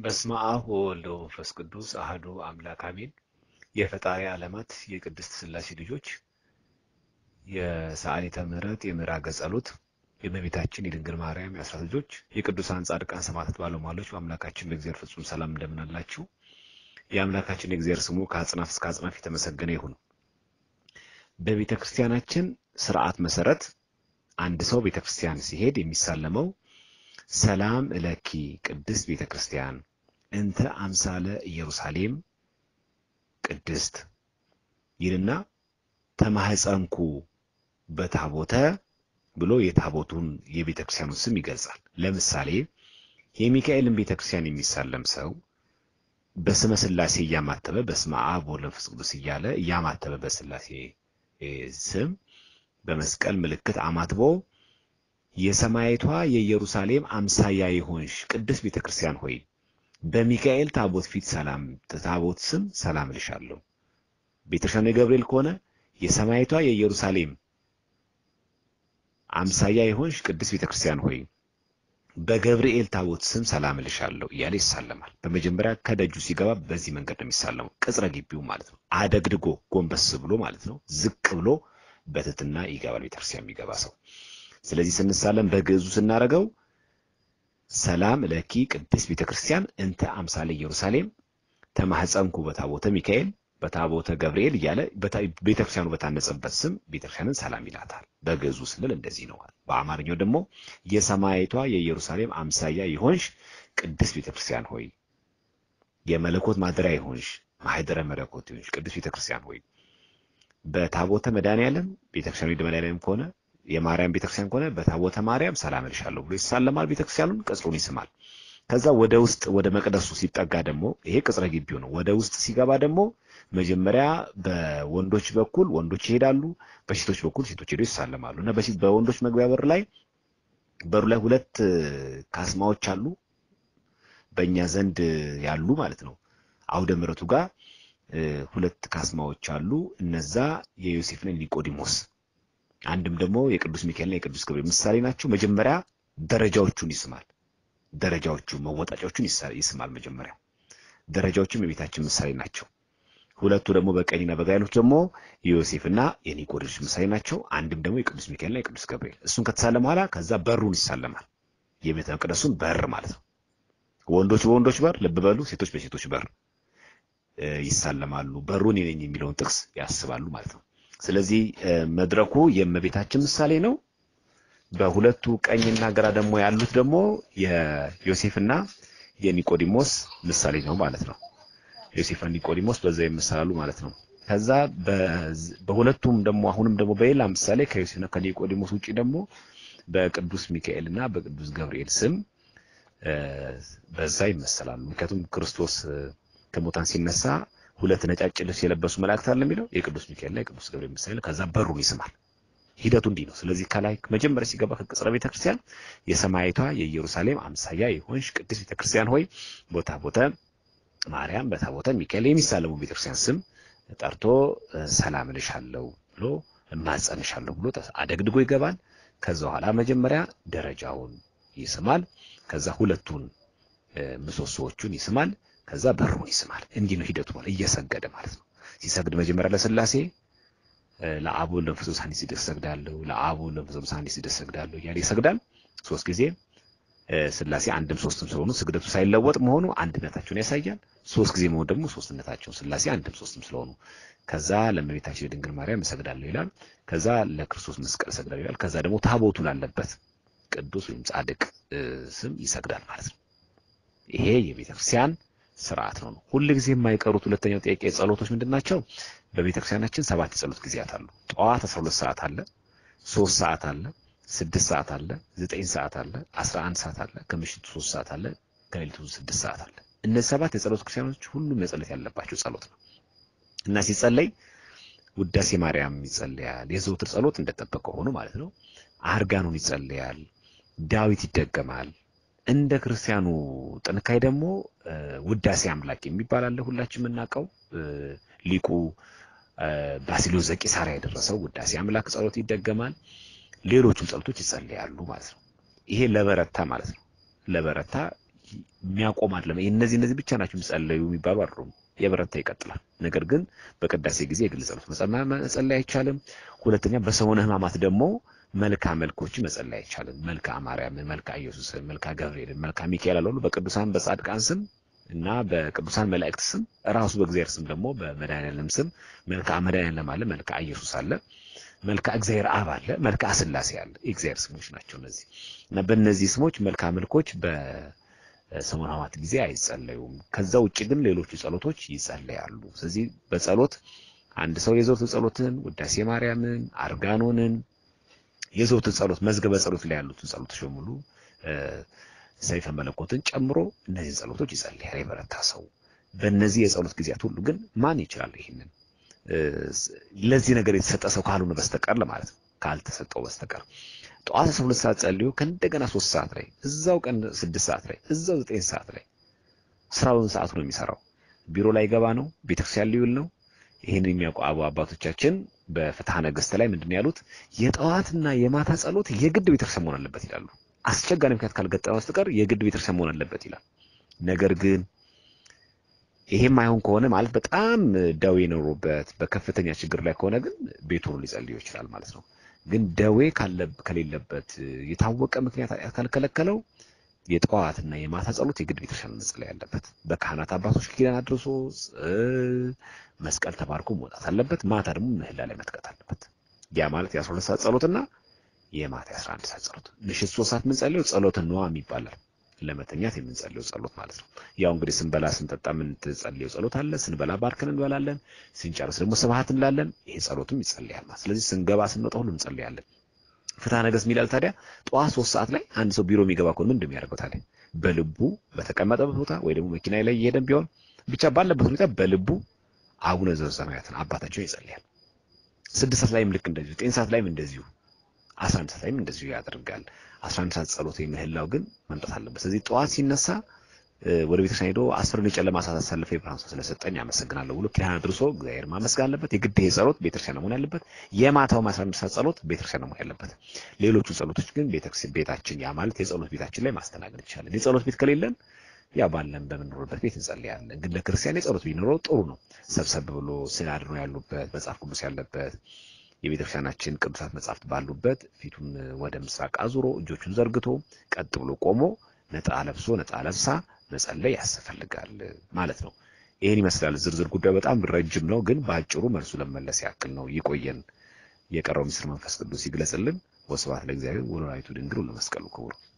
በስመ አብ ወወልድ ወመንፈስ ቅዱስ አህዱ አምላክ አሜን። የፈጣሪ ዓለማት የቅድስት ሥላሴ ልጆች የሰዓሊተ ምሕረት የምዕራገ ጸሎት የእመቤታችን የድንግል ማርያም የአስራት ልጆች የቅዱሳን ጻድቃን ሰማዕታት ባለሟሎች በአምላካችን በእግዚአብሔር ፍጹም ሰላም እንደምን አላችሁ? የአምላካችን የእግዚአብሔር ስሙ ከአጽናፍ እስከ አጽናፍ የተመሰገነ ይሁን። በቤተ ክርስቲያናችን ስርዓት መሰረት አንድ ሰው ቤተ ክርስቲያን ሲሄድ የሚሳለመው ሰላም እለኪ ቅድስት ቤተ ክርስቲያን እንተ አምሳለ ኢየሩሳሌም ቅድስት ይልና ተማህፀንኩ በታቦተ ብሎ የታቦቱን የቤተ ክርስቲያኑን ስም ይገልጻል። ለምሳሌ የሚካኤልን ቤተ ክርስቲያን የሚሳለም ሰው በስመ ሥላሴ እያማተበ በስመ አብ ወወልድ ወመንፈስ ቅዱስ እያለ እያማተበ በሥላሴ ስም በመስቀል ምልክት አማትቦ የሰማይቷ የኢየሩሳሌም አምሳያ የሆንሽ ቅድስት ቤተ ክርስቲያን ሆይ በሚካኤል ታቦት ፊት ሰላም ታቦት ስም ሰላም እልሻለሁ። ቤተክርስቲያኑ የገብርኤል ከሆነ የሰማይቷ የኢየሩሳሌም አምሳያ የሆንሽ ቅድስት ቤተ ክርስቲያን ሆይ በገብርኤል ታቦት ስም ሰላም እልሻለሁ እያለ ይሳለማል። በመጀመሪያ ከደጁ ሲገባ በዚህ መንገድ ነው የሚሳለመው። ቅጽረ ግቢው ማለት ነው። አደግድጎ ጎንበስ ብሎ ማለት ነው። ዝቅ ብሎ በትትና ይገባል ቤተክርስቲያን የሚገባ ሰው። ስለዚህ ስንሳለም በግዕዙ ስናደርገው ሰላም ለኪ ቅድስት ቤተክርስቲያን እንተ አምሳለ ኢየሩሳሌም ተማህፀንኩ በታቦተ ሚካኤል በታቦተ ገብርኤል እያለ ቤተክርስቲያኑ በታነጸበት ስም ቤተክርስቲያንን ሰላም ይላታል። በግዕዙ ስንል እንደዚህ ነው። በአማርኛው ደግሞ የሰማይቷ የኢየሩሳሌም አምሳያ የሆንሽ ቅድስት ቤተክርስቲያን ሆይ የመለኮት ማደሪያ የሆንሽ ማህደረ መለኮት የሆንሽ ቅድስት ቤተክርስቲያን ሆይ በታቦተ መድኃኔዓለም ቤተክርስቲያኑ መድኃኔዓለም ከሆነ የማርያም ቤተክርስቲያን ከሆነ በታቦተ ማርያም ሰላም እልሻለሁ ብሎ ይሳለማል። ቤተክርስቲያኑን ቅጽሩን ይስማል። ከዛ ወደ ውስጥ ወደ መቅደሱ ሲጠጋ ደግሞ ይሄ ቅጽረ ግቢው ነው። ወደ ውስጥ ሲገባ ደግሞ መጀመሪያ በወንዶች በኩል ወንዶች ይሄዳሉ፣ በሴቶች በኩል ሴቶች ሄደው ይሳለማሉ። እና በወንዶች መግቢያ በር ላይ በሩ ላይ ሁለት ካስማዎች አሉ፣ በእኛ ዘንድ ያሉ ማለት ነው። አውደ ምሕረቱ ጋር ሁለት ካስማዎች አሉ። እነዛ የዮሴፍና ኒቆዲሞስ አንድም ደግሞ የቅዱስ ሚካኤልና የቅዱስ ገብርኤል ምሳሌ ናቸው። መጀመሪያ ደረጃዎቹን ይስማል። ደረጃዎቹ መወጣጫዎቹን ይስማል። መጀመሪያ ደረጃዎቹም የቤታችን ምሳሌ ናቸው። ሁለቱ ደግሞ በቀኝና በግራ ያሉት ደግሞ የዮሴፍና የኒቆዲሞስ ምሳሌ ናቸው። አንድም ደግሞ የቅዱስ ሚካኤልና የቅዱስ ገብርኤል እሱን ከተሳለም በኋላ ከዛ በሩን ይሳለማል። የቤተ መቅደሱን በር ማለት ነው። ወንዶች በወንዶች በር ልብ በሉ፣ ሴቶች በሴቶች በር ይሳለማሉ። በሩን የነኝ የሚለውን ጥቅስ ያስባሉ ማለት ነው። ስለዚህ መድረኩ የእመቤታችን ምሳሌ ነው። በሁለቱ ቀኝና ግራ ደግሞ ያሉት ደግሞ የዮሴፍና የኒቆዲሞስ ምሳሌ ነው ማለት ነው። ዮሴፍና ኒቆዲሞስ በዛ ይመሰላሉ ማለት ነው። ከዛ በሁለቱም ደግሞ አሁንም ደግሞ በሌላ ምሳሌ ከዮሴፍና ከኒቆዲሞስ ውጪ ደግሞ በቅዱስ ሚካኤልና በቅዱስ ገብርኤል ስም በዛ ይመሰላሉ። ምክንያቱም ክርስቶስ ከሙታን ሲነሳ ሁለት ነጫጭ ልብስ የለበሱ መላእክት አለ የሚለው የቅዱስ ሚካኤልና የቅዱስ ገብርኤል ምሳሌ ከዛ በሩን ይስማል። ሂደቱ እንዲህ ነው። ስለዚህ ከላይ መጀመሪያ ሲገባ ከቅጽረ ቤተክርስቲያን የሰማይቷ የኢየሩሳሌም አምሳያ የሆንሽ ቅድስት ቤተክርስቲያን ሆይ ቦታ ቦታ ማርያም በታቦተ ሚካኤል የሚሳለሙ ቤተክርስቲያን ስም ጠርቶ ሰላም እልሻለሁ ብሎ እማጸንሻለሁ ብሎ አደግድጎ ይገባል። ከዛ በኋላ መጀመሪያ ደረጃውን ይስማል። ከዛ ሁለቱን ምሰሶዎቹን ይስማል። ከዛ በሩን ይስማል። እንዲህ ነው ሂደቱ ማለት እየሰገደ ማለት ነው። ሲሰግድ መጀመሪያ ለስላሴ ለአብ ወልድ ወመንፈስ ቅዱስ አንድ ሲደስ ሰግዳለሁ፣ ለአብ ወልድ ወመንፈስ ቅዱስ አንድ ሲደስ ሰግዳለሁ እያለ ይሰግዳል። ሶስት ጊዜ ስላሴ አንድም ሶስትም ስለሆኑ ስግደቱ ሳይለወጥ መሆኑ አንድነታቸውን ያሳያል። ሶስት ጊዜ መሆኑ ደግሞ ሶስትነታቸውን ስላሴ አንድም ሶስትም ስለሆኑ ከዛ ለእመቤታችን የድንግል ማርያም እሰግዳለሁ ይላል። ከዛ ለክርስቶስ መስቀል እሰግዳለሁ ይላል። ከዛ ደግሞ ታቦቱ ላለበት ቅዱስ ወይም ጻድቅ ስም ይሰግዳል ማለት ነው። ይሄ የቤተክርስቲያን ስርዓት ነው። ሁል ጊዜ የማይቀሩት ሁለተኛው ጥያቄ ጸሎቶች ምንድን ናቸው? በቤተክርስቲያናችን ሰባት የጸሎት ጊዜያት አሉ። ጠዋት 12 ሰዓት አለ፣ 3 ሰዓት አለ፣ 6 ሰዓት አለ፣ 9 ሰዓት አለ፣ 11 ሰዓት አለ፣ ከምሽቱ 3 ሰዓት አለ፣ ከሌሊቱ 6 ሰዓት አለ። እነዚህ ሰባት የጸሎት ክርስቲያኖች ሁሉም መጸለት ያለባቸው ጸሎት ነው እና ሲጸለይ ውዳሴ ማርያም ይጸለያል። የዘውትር ጸሎት እንደጠበቀ ሆኖ ማለት ነው። አርጋኑን ይጸለያል። ዳዊት ይደገማል። እንደ ክርስቲያኑ ጥንካሬ ደግሞ ውዳሴ አምላክ የሚባል አለ። ሁላችን የምናውቀው ሊቁ ባሲሎስ ዘቂሳርያ የደረሰው ውዳሴ አምላክ ጸሎት ይደገማል። ሌሎቹም ጸሎቶች ይጸለያሉ ማለት ነው። ይሄ ለበረታ ማለት ነው። ለበረታ የሚያቆም አይደለም። እነዚህ እነዚህ ብቻ ናቸው የሚጸለዩ የሚባሉ አይደሉም። የበረታ ይቀጥላል። ነገር ግን በቅዳሴ ጊዜ የግል ጸሎት መጸለይ አይቻልም። ሁለተኛ በሰሙነ ሕማማት ደግሞ መልካ መልኮች መጸለይ አይቻልም። መልካ ማርያምን፣ መልካ ኢየሱስን፣ መልካ ገብርኤልን፣ መልካ ሚካኤል አለ በቅዱሳን በጻድቃን ስም እና በቅዱሳን መላእክት ስም ራሱ በእግዚአብሔር ስም ደግሞ በመድኃኒዓለም ስም መልካ መድኃኒዓለም አለ፣ መልካ ኢየሱስ አለ፣ መልካ እግዚአብሔር አብ አለ፣ መልካ ስላሴ አለ። የእግዚአብሔር ስሞች ናቸው እነዚህ እና በእነዚህ ስሞች መልካ መልኮች በሰሙነ ሕማማት ጊዜ አይጸለዩም። ከዛ ውጭ ግን ሌሎቹ ጸሎቶች ይጸለያሉ። ስለዚህ በጸሎት አንድ ሰው የዘወትር ጸሎትን ውዳሴ ማርያምን፣ አርጋኖንን የዘወትር ጸሎት መዝገበ ጸሎት ላይ ያሉትን ጸሎቶች በሙሉ ሰይፈ መለኮትን ጨምሮ እነዚህን ጸሎቶች ይጸልያል የበረታ ሰው። በእነዚህ የጸሎት ጊዜያት ሁሉ ግን ማን ይችላል ይህንን ለዚህ ነገር የተሰጠ ሰው ካልሆነ በስተቀር ለማለት ነው። ካልተሰጠው በስተቀር ጠዋት አስራ ሁለት ሰዓት ጸልዮ ከእንደገና ሶስት ሰዓት ላይ እዛው ቀን ስድስት ሰዓት ላይ እዛው ዘጠኝ ሰዓት ላይ ስራውን ሰዓቱ ነው የሚሰራው። ቢሮ ላይ ገባ ነው፣ ቤተክርስቲያን ሊውል ነው። ይህን የሚያውቁ አቡ አባቶቻችን በፍትሐ ነገሥት ላይ ምንድን ያሉት የጠዋትና የማታ ጸሎት የግድ ቤተክርስቲያን መሆን አለበት ይላሉ። አስቸጋሪ ምክንያት ካልገጠመ በስተቀር የግድ ቤተክርስቲያን መሆን አለበት ይላል። ነገር ግን ይሄም አይሆን ከሆነ ማለት በጣም ደዌ ኖሮበት በከፍተኛ ችግር ላይ ከሆነ ግን ቤቱ ሆኖ ሊጸልዩ ይችላል ማለት ነው። ግን ደዌ ከሌለበት የታወቀ ምክንያት ካልከለከለው የጠዋትና የማታ ጸሎት የግድ ቤተክርስቲያን መጸለይ ያለበት በካህናት አባቶች ኪዳን አድርሶ መስቀል ተባርኮ መውጣት አለበት። ማታ ደግሞ ምህላ ላይ መትቀት አለበት። ያ ማለት የአስራ ሁለት ሰዓት ጸሎትና የማታ የአስራ አንድ ሰዓት ጸሎት ምሽት ሶስት ሰዓት የምንጸልየው ጸሎተ ነዋም ይባላል። ለመተኛት የምንጸልየው ጸሎት ማለት ነው። ያው እንግዲህ ስንበላ ስንጠጣ የምንጸልየው ጸሎት አለ። ስንበላ ባርከን እንበላለን። ስንጨርስ ደግሞ ስብሐት እንላለን። ይሄ ጸሎትም ይጸልያል ማለት ስለዚህ ስንገባ ስንወጣ ሁሉ እንጸልያለን። ፍትሐ ነገሥት የሚላል ታዲያ ጠዋት ሶስት ሰዓት ላይ አንድ ሰው ቢሮ የሚገባ ከሆነ ምንድን ነው የሚያደርገው ታዲያ? በልቡ በተቀመጠበት ቦታ ወይ ደግሞ መኪና ላይ እየሄደን ቢሆን ብቻ ባለበት ሁኔታ በልቡ አቡነ ዘበሰማያትን አባታቸውን ይጸልያል። ስድስት ሰዓት ላይም ልክ እንደዚሁ፣ ዘጠኝ ሰዓት ላይም እንደዚሁ፣ አስራ አንድ ሰዓት ላይም እንደዚሁ ያደርጋል። አስራ አንድ ሰዓት ጸሎት ምህላው ግን መምጣት አለበት። ስለዚህ ጠዋት ሲነሳ ወደ ቤተክርስቲያን ሄዶ አስርን የጨለማ ሰዓት አሳልፈ የብርሃን ሰዓት ስለሰጠኝ አመሰግናለሁ ብሎ ኪዳን አድርሶ እግዚአብሔር ማመስገን አለበት። የግድ ይሄ ጸሎት ቤተክርስቲያን መሆን ያለበት። የማታው አስራ አንድ ሰዓት ጸሎት ቤተክርስቲያን መሆን ያለበት። ሌሎቹ ጸሎቶች ግን ቤታችን ያ ማለት የጸሎት ቤታችን ላይ ማስተናገድ ይቻላል። የጸሎት ቤት ከሌለን ያ ባለን በምንኖርበት ቤት እንጸልያለን። ግን ለክርስቲያን የጸሎት ቢኖረው ጥሩ ነው። ሰብሰብ ብሎ ስናድኖ ያሉበት መጽሐፍ ቅዱስ ያለበት የቤተክርስቲያናችን ቅዱሳት መጽሐፍት ባሉበት ፊቱን ወደ ምስራቅ አዙሮ እጆቹን ዘርግቶ ቀጥ ብሎ ቆሞ ነጠላ ለብሶ ነጠላ ለብሳ መጸለይ ያስፈልጋል ማለት ነው። ይህን ይመስላል። ዝርዝር ጉዳዩ በጣም ረጅም ነው፣ ግን በአጭሩ መልሱ ለመመለስ ያክል ነው። ይቆየን። የቀረው ምስጢር መንፈስ ቅዱስ ይግለጽልን። ወስብሐት ለእግዚአብሔር ወለወላዲቱ ድንግል ወለመስቀሉ ክቡር